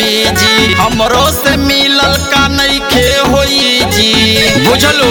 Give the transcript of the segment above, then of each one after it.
Busy हमरो से मिलल का नइखे होई जी बुझलो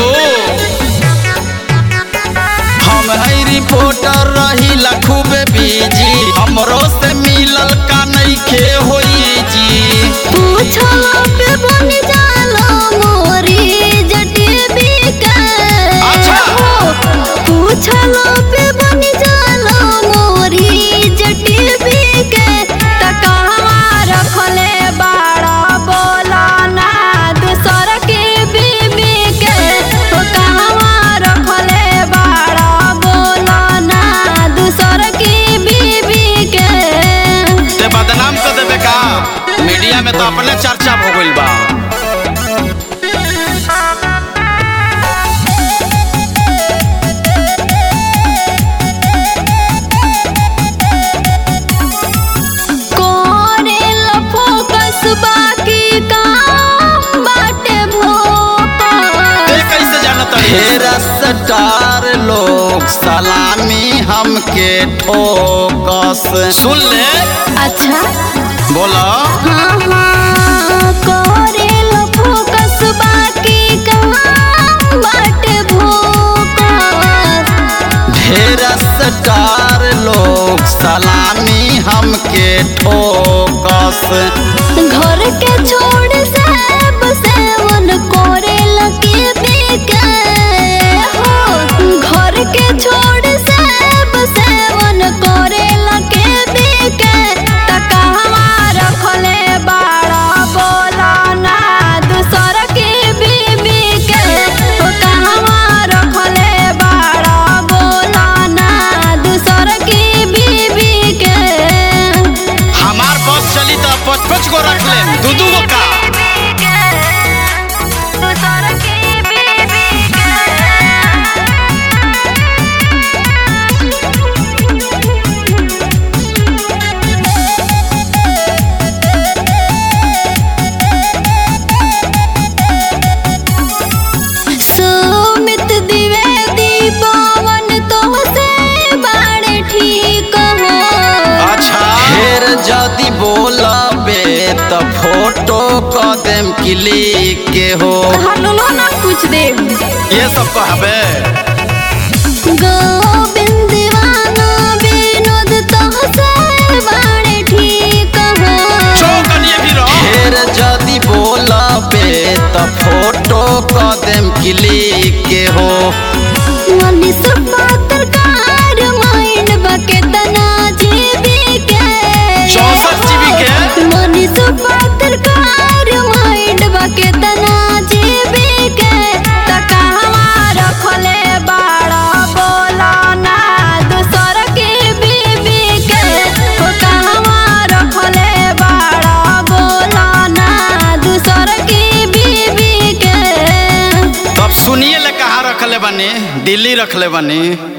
हम है रिपोर्टर रही खूबे बीजी हमरो से मिलल का नइखे होई जी पूछो पे बन जाला मोरी जटी बिका अच्छा। पूछलो पे बन जाला मोरी जटी बिका त कहवा रखले बाड़ा बोला ना दूसर के बीबी के तो कहवा रखले बाड़ा बोला ना दूसर के बीबी के ते बदनाम कर देबे का मीडिया में तो अपने चर्चा हो गइल बा कोरेल फोकस बाकी काम बाटे ते भोपाल कैसे जानत ढेर स्टार लोग सलामी हमके ठोकस सुन ले अच्छा बोला हाँ हाँ कोरेल फोकस बाकी काम बाटे भोपाल ढेर स्टार लोग सलामी हमके ठोकस घर के छोड़ सब सेवन कोरेल के बेके हो घर के छोड़ सब सेवन कोरेल के बेके त कहवा रखले बाड़ा बोला ना दूसर के बीबी के ओ कहवा रखले बाड़ा बोला ना दूसर के बीबी के हमार बस चली तो पच पच को रख ले दू दू गो का सुमित द्विवेदी पवन तोहसे बाड़े ठीक हो अच्छा ढेर जदी बोलबे तो फोटो क देम क्लिक के हो हलो ना कुछ दे ये सब कहबे गोविंद दीवाना विनोद तोहसे बाड़े ठीक हो चौकनिए भी रहो ढेर जदी बोलबे तो फोटो क देम क्लिक के हो मनीष पत्रकार माइंड बके तना जीवी के चौसठ जीबी के? मनीष पत्रकार माइंड बके तना जीवी के त कहवा रखले बाड़ा बोला ना दूसर के बीबी के ओ कहवा रखले बाड़ा बोला ना दूसर के बीबी के अब सुनिए ले कहाँ रखले बनी दिल्ली रखले बनी